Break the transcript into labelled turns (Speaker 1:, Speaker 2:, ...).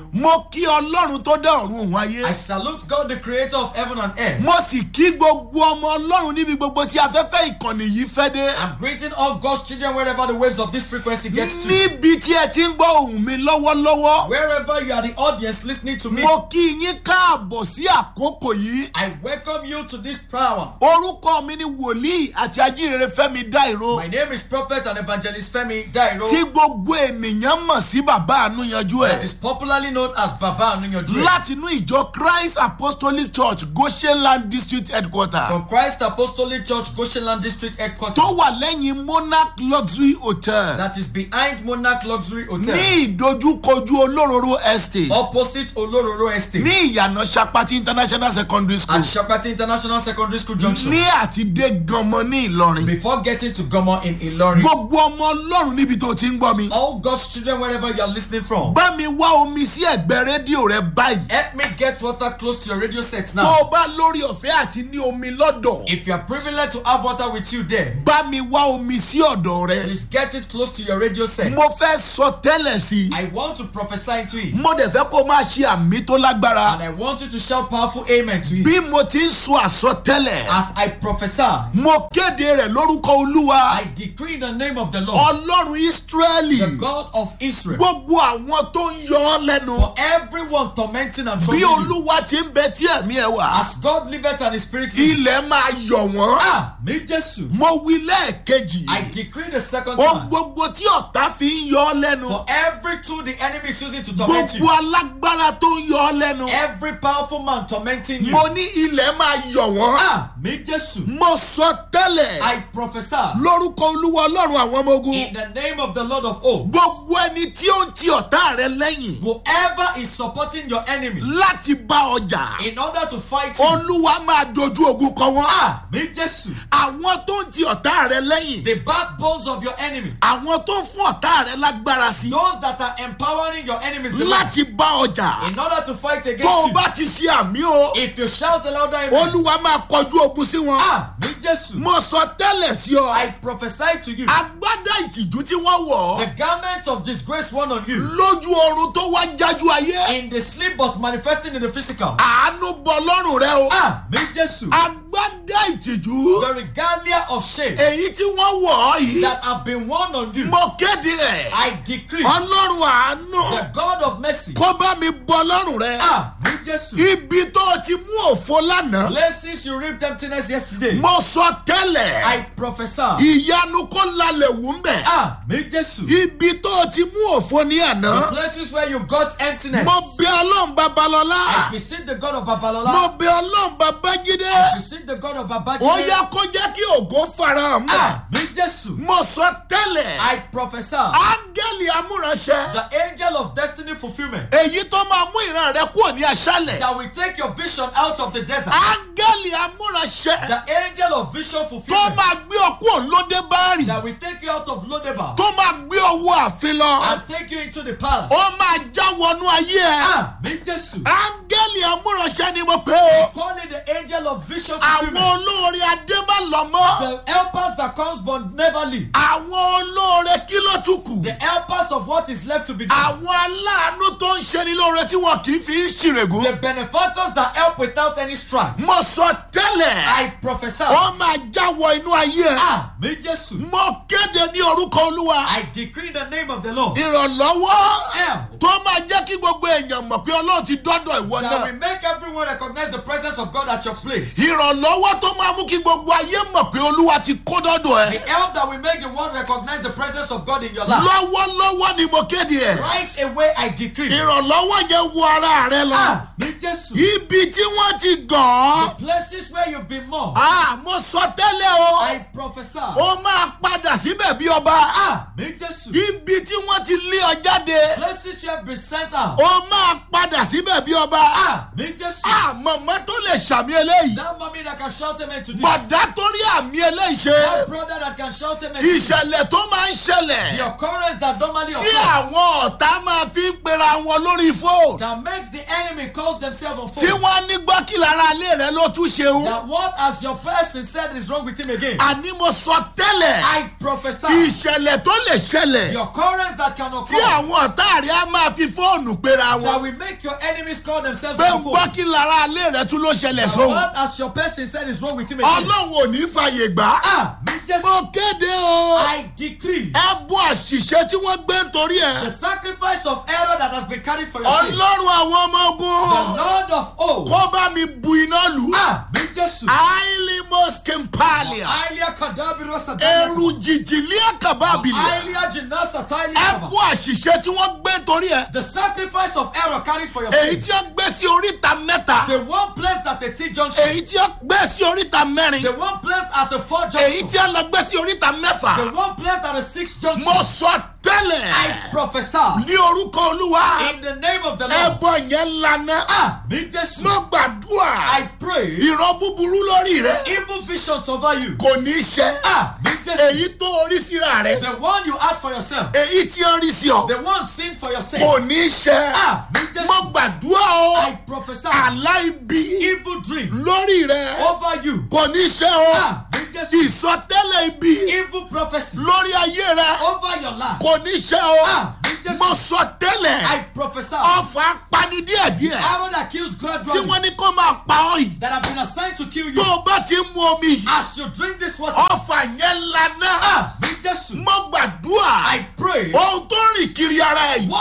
Speaker 1: mo kí ọlọ́run tó dá ọ̀run òun ayé
Speaker 2: I salute God, the creator of heaven and earth.
Speaker 1: mo sì kí gbogbo ọmọ ọlọ́run níbi gbogbo tí afẹ́fẹ́ ìkànnì yìí fẹ́ dé
Speaker 2: I'm greeting all God's children wherever the waves of this frequency gets to.
Speaker 1: níbi tí ẹ ti ń gbọ́ ohùn mi lọ́wọ́lọ́wọ́
Speaker 2: Wherever you are the audience listening to me,
Speaker 1: mo kí yín káàbọ̀ sí àkókò yìí
Speaker 2: I welcome you to this power.
Speaker 1: orúkọ mi ni wòlíì àti ajínrere fẹ́mi dáìró
Speaker 2: My name is Prophet and Evangelist Femi Dairo,
Speaker 1: tí gbogbo ènìyàn mọ̀ sí bàbá àánú yanjú ẹ̀.
Speaker 2: that is popularly known as Baba Anunyodre.
Speaker 1: látinú ìjọ christ apostolic church goshenland district headquarter
Speaker 2: From Christ Apostolic Church, Goshenland District Headquarters,
Speaker 1: tó wà lẹ́yìn monarch luxury hotel
Speaker 2: that is behind Monarch Luxury
Speaker 1: ní
Speaker 2: Hotel,
Speaker 1: ìdojúkojú olóróró estate
Speaker 2: opposite Olororo Estate,
Speaker 1: ní ìyànà sapati international secondary school
Speaker 2: at Shapati International Secondary School Junction.
Speaker 1: ní àtidé ganmọ ní ìlọrin
Speaker 2: Before getting to Gomo in Ilorin,
Speaker 1: gbogbo ọmọ ọlọ́run níbi tó ti ń gbọ́ mi
Speaker 2: all God's children, wherever you are listening from,
Speaker 1: bá mi wá omi sí ẹ̀gbẹ́ rédíò rẹ báyìí
Speaker 2: help me get water close to your radio set
Speaker 1: tó
Speaker 2: now.
Speaker 1: o bá lórí ọ̀fẹ́ àti ní omi lọ́dọ̀
Speaker 2: If you are privileged to have water with you there,
Speaker 1: bá mi wá omi sí ọ̀dọ̀ rẹ
Speaker 2: please get it close to your radio set.
Speaker 1: mo fẹ́ sọ tẹ́lẹ̀ sí i
Speaker 2: I want to prophesy into it.
Speaker 1: mo dẹ̀ fẹ́ kó o máa ṣe àmì tó lágbára
Speaker 2: And I want you to shout powerful amen to
Speaker 1: bí
Speaker 2: it.
Speaker 1: mo ti ń sọ àsọtẹ́lẹ̀
Speaker 2: As I prophesy,
Speaker 1: mo kéde rẹ̀ lórúkọ olúwa
Speaker 2: I decree in the name of the Lord,
Speaker 1: ọlọ́run ísírẹ́lì
Speaker 2: the God of Israel,
Speaker 1: gbogbo àwọn tó ń yọ ọ́ lẹ́nu
Speaker 2: for everyone tormenting and
Speaker 1: bí
Speaker 2: troubling you.
Speaker 1: olúwa ti ń bẹ tí ẹ̀mí ẹ̀ wà
Speaker 2: As God liveth and his spirit liveth.
Speaker 1: ilẹ̀ máa yọ̀ wọ́n
Speaker 2: Ah, me Jesus.
Speaker 1: mo wí lẹ́ẹ̀kejì
Speaker 2: I decree the second
Speaker 1: ohun
Speaker 2: time.
Speaker 1: gbogbo tí ọ̀tá fi ń yọ ọ́ lẹ́nu
Speaker 2: For every tool the enemy is using to torment
Speaker 1: gbogbo
Speaker 2: you,
Speaker 1: alágbára tó ń yọ ọ́ lẹ́nu
Speaker 2: every powerful man tormenting you.
Speaker 1: mo ní ilẹ̀ máa yọ̀ wọ́n
Speaker 2: Ah, me Jesus.
Speaker 1: mo sọ tẹ́lẹ̀
Speaker 2: I prophesy
Speaker 1: lórúkọ olúwa ọlọ́run àwọn ọmọ ogun
Speaker 2: in the name of the Lord of hosts.
Speaker 1: gbogbo ẹni tí ó ń ti ọ̀tá rẹ lẹ́yìn
Speaker 2: Whoever is supporting your enemy
Speaker 1: láti bá ọjà
Speaker 2: in order to fight you.
Speaker 1: olúwa máa dojú ogun kọ wọn.
Speaker 2: Ah, me Jesus.
Speaker 1: àwọn tó ń ti ọ̀tá rẹ lẹ́yìn
Speaker 2: The backbones of your enemy.
Speaker 1: àwọn tó ń fún ọ̀tá rẹ lágbára sí
Speaker 2: Those that are empowering your enemies the more
Speaker 1: láti bá ọjà
Speaker 2: in order to fight
Speaker 1: tó
Speaker 2: against
Speaker 1: o
Speaker 2: you.
Speaker 1: bá ti ṣe àmì o
Speaker 2: If you shout louder, amen.
Speaker 1: olúwa máa kọjú ogun sí wọn.
Speaker 2: Ah, me Jesus.
Speaker 1: mo sọ tẹ́lẹ̀ sí ọ
Speaker 2: I prophesy to you.
Speaker 1: agbádá ìtìjú tí wọ́n wọ̀
Speaker 2: The
Speaker 1: ọ́
Speaker 2: garment of disgrace worn on you
Speaker 1: lójú oorun tó wá ń jájú ayé
Speaker 2: in the sleep but manifesting in the physical.
Speaker 1: àánú bọ lọ́rùn rẹ o
Speaker 2: Ah, me Jesus.
Speaker 1: agbádá ìtìjú
Speaker 2: The regalia of shame
Speaker 1: èyí tí wọ́n wọ̀ ọ́ yìí
Speaker 2: that have been worn on you.
Speaker 1: mo kéde ẹ̀
Speaker 2: I decree
Speaker 1: ọlọ́run àánú
Speaker 2: the God of mercy.
Speaker 1: kó bá mi bọ lọ́rùn rẹ.
Speaker 2: Ah, me Jesus.
Speaker 1: ibi tó o ti mú òfo lánàá.
Speaker 2: Places you reaped emptiness yesterday.
Speaker 1: mo sọ tẹ́lẹ̀
Speaker 2: I prophesy.
Speaker 1: ìyanu kó lalẹ̀ wù ń bẹ̀.
Speaker 2: Ah, me Jesus.
Speaker 1: ibi tó o ti mú òfo ní
Speaker 2: The
Speaker 1: àná.
Speaker 2: places where you got emptiness.
Speaker 1: mo bẹ ọlọ́run
Speaker 2: I
Speaker 1: babalọ́lá.
Speaker 2: beseech the God of
Speaker 1: mo
Speaker 2: Babalola.
Speaker 1: bẹ ọlọ́run
Speaker 2: I
Speaker 1: babájídé.
Speaker 2: beseech the God of
Speaker 1: ó
Speaker 2: Babajide.
Speaker 1: yá kó jẹ́ kí ògo farahàn mọ́.
Speaker 2: Ah, me Jesus.
Speaker 1: mo sọ tẹ́lẹ̀
Speaker 2: I prophesy.
Speaker 1: áńgẹ́lì amúranṣẹ́.
Speaker 2: The angel of destiny fulfillment
Speaker 1: èyí tó máa mú ìran rẹ kúrò ní aṣálẹ̀.
Speaker 2: that will take your vision out of the desert.
Speaker 1: áńgẹ́lì amúranṣẹ́.
Speaker 2: The angel of vision
Speaker 1: tó
Speaker 2: fulfillment
Speaker 1: máa gbé ọkú òǹlódé bárì.
Speaker 2: that will take you out of Lodeba
Speaker 1: tó máa gbé owó àfin lọ.
Speaker 2: and take you into the palace.
Speaker 1: ó máa já wọnú ayé ẹ.
Speaker 2: Ah, me Jesus.
Speaker 1: áńgẹ́lì amúranṣẹ́ ni mo pè é.
Speaker 2: Call it the angel of vision
Speaker 1: àwọn
Speaker 2: fulfillment.
Speaker 1: olóore adébálọ́mọ́.
Speaker 2: The helpers that comes but never leave.
Speaker 1: àwọn olóore kí ló tún kù.
Speaker 2: The helpers of what is left to be done.
Speaker 1: àwọn aláàánú tó ń ṣe ni lóore tí wọn kì í fi ń ṣìrègùn.
Speaker 2: The benefactors that help without any strife.
Speaker 1: mo sọ tẹ́lẹ̀.
Speaker 2: I prophesy.
Speaker 1: ó máa já wọ inú ayé ẹ.
Speaker 2: Ah, me Jesus.
Speaker 1: mo kéde ní orúkọ olúwa.
Speaker 2: I decree the name of the Lord.
Speaker 1: ìrànlọ́wọ́
Speaker 2: Help
Speaker 1: tó máa jẹ́ kí gbogbo èèyàn mọ̀ pé ọlọ́run ti dọ́dọ̀ ìwọ
Speaker 2: that
Speaker 1: náà.
Speaker 2: will make everyone recognize the presence of God at your place.
Speaker 1: ìrànlọ́wọ́ tó máa mú kí gbogbo ayé mọ̀ pé olúwa ti kó dọ́dọ̀
Speaker 2: The
Speaker 1: ẹ.
Speaker 2: help that will make the world recognize the presence of God in your life.
Speaker 1: lọ́wọ́lọ́wọ́ ni mo kéde ẹ̀.
Speaker 2: Right away, I decree.
Speaker 1: ìrànlọ́wọ́ yẹn wọ ara rẹ lọ.
Speaker 2: Ah, me Jesus.
Speaker 1: ibi tí wọ́n ti gàn ọ́.
Speaker 2: The places where you've been mocked.
Speaker 1: Ah, mo sọ tẹ́lẹ̀ o.
Speaker 2: I prophesy.
Speaker 1: ó máa padà síbẹ̀ bí ọba.
Speaker 2: Ah, me Jesus.
Speaker 1: ibi tí wọ́n ti lé ọ jáde.
Speaker 2: Places you have been sent out.
Speaker 1: ó máa padà síbẹ̀ bí ọba.
Speaker 2: Ah, me Jesus.
Speaker 1: Ah, mọ̀mọ́ tó lè ṣàmì eléyìí
Speaker 2: That mommy that can shout amen to this.
Speaker 1: bọ̀dá tó rí àmì eléyìí ṣe
Speaker 2: That brother that can shout amen to this.
Speaker 1: ìṣẹ̀lẹ̀ tó máa ń ṣẹlẹ̀
Speaker 2: The occurrence that normally
Speaker 1: tí
Speaker 2: occurs.
Speaker 1: àwọn ọ̀tá máa fi ń pera wọn lórí fóònù
Speaker 2: That makes the enemy calls themselves on
Speaker 1: tí
Speaker 2: phone.
Speaker 1: wọ́n ní gbọ́ kí lára ilé rẹ ló tún ṣeun
Speaker 2: That what as your person said is wrong with him again.
Speaker 1: àní mo sọ tẹ́lẹ̀
Speaker 2: I prophesy.
Speaker 1: ìṣẹ̀lẹ̀ tó lè ṣẹlẹ̀
Speaker 2: The occurrence that can
Speaker 1: tí
Speaker 2: occur.
Speaker 1: àwọn ọ̀tá rẹ á máa fi fóònù pera
Speaker 2: That
Speaker 1: wọn
Speaker 2: will make your enemies call themselves
Speaker 1: pé ń
Speaker 2: on
Speaker 1: gbọ́
Speaker 2: phone.
Speaker 1: kí lára ilé rẹ tún ló ṣẹlẹ̀
Speaker 2: That
Speaker 1: sóhun
Speaker 2: what as your person said is wrong with him again.
Speaker 1: ọlọ́run ò ní fàyè gbà
Speaker 2: Ah, me just
Speaker 1: mo kéde o
Speaker 2: I decree
Speaker 1: ẹ bú àṣìṣe tí wọ́n gbé nítorí
Speaker 2: the
Speaker 1: ẹ̀
Speaker 2: sacrifice of error that has been carried for your sake.
Speaker 1: ọlọ́run àwọn ọmọ
Speaker 2: The
Speaker 1: ogun
Speaker 2: Lord of hosts.
Speaker 1: kó bá mi bu iná lù ú.
Speaker 2: Ah, me just
Speaker 1: Aili Moskimpalia.
Speaker 2: Ailia Kadabiro Sadaya.
Speaker 1: Ẹrù jìjìlí àkàbàbìlẹ̀.
Speaker 2: Ailia Jinasa Tailia
Speaker 1: Ẹ
Speaker 2: Kaba.
Speaker 1: bú àṣìṣe tí wọ́n gbé torí ẹ̀.
Speaker 2: The sacrifice of error carried for your
Speaker 1: Èyí
Speaker 2: sake.
Speaker 1: tí ó gbé sí oríta mẹ́ta.
Speaker 2: The one placed at the T junction.
Speaker 1: Èyí tí ó gbé sí oríta mẹ́rin.
Speaker 2: The one placed at the four
Speaker 1: Èyí
Speaker 2: junction.
Speaker 1: tí ó lọ gbé sí oríta
Speaker 2: The
Speaker 1: mẹ́fà.
Speaker 2: one placed at the six junction.
Speaker 1: Mo sọ tẹ́lẹ̀.
Speaker 2: I prophesy
Speaker 1: Ní orúkọ Olúwa.
Speaker 2: in the name of the Lord.
Speaker 1: Ẹbọ yẹn lana.
Speaker 2: Ah, me just
Speaker 1: Mo gbàdúrà.
Speaker 2: I pray
Speaker 1: Ìran búburú lórí rẹ̀.
Speaker 2: evil visions over you.
Speaker 1: Kò ní ṣẹ.
Speaker 2: Ah, me just
Speaker 1: Èyí tó orí síra rẹ̀.
Speaker 2: the one you had for yourself.
Speaker 1: Èyí tí ó rí sí ọ.
Speaker 2: The one seen for your sake.
Speaker 1: Kò ní ṣẹ.
Speaker 2: Ah, me just
Speaker 1: Mo gbàdúrà o.
Speaker 2: I prophesy
Speaker 1: àlá ibi
Speaker 2: evil dream
Speaker 1: lórí rẹ
Speaker 2: over you.
Speaker 1: kò ní ṣe o
Speaker 2: Ah, me just
Speaker 1: ìsọtẹ́lẹ̀ ibi
Speaker 2: evil prophecy
Speaker 1: lórí ayé rẹ
Speaker 2: over your life.
Speaker 1: kò ní ṣe o
Speaker 2: Ah, me just
Speaker 1: mo sọ
Speaker 2: I
Speaker 1: tẹ́lẹ̀
Speaker 2: prophesy
Speaker 1: ọfà pani díẹ̀díẹ̀
Speaker 2: arrow that kills
Speaker 1: tí
Speaker 2: gradually
Speaker 1: wọ́n ní kó máa pa ọ́ yìí
Speaker 2: that have been assigned to kill
Speaker 1: tó
Speaker 2: you.
Speaker 1: o bá ti ń mu omi yìí
Speaker 2: As you drink this water,
Speaker 1: ọfà yẹn lana
Speaker 2: ah, me just
Speaker 1: mo gbàdúrà
Speaker 2: I pray
Speaker 1: ohun tó ń rìn kiri ara ẹ̀ yìí
Speaker 2: what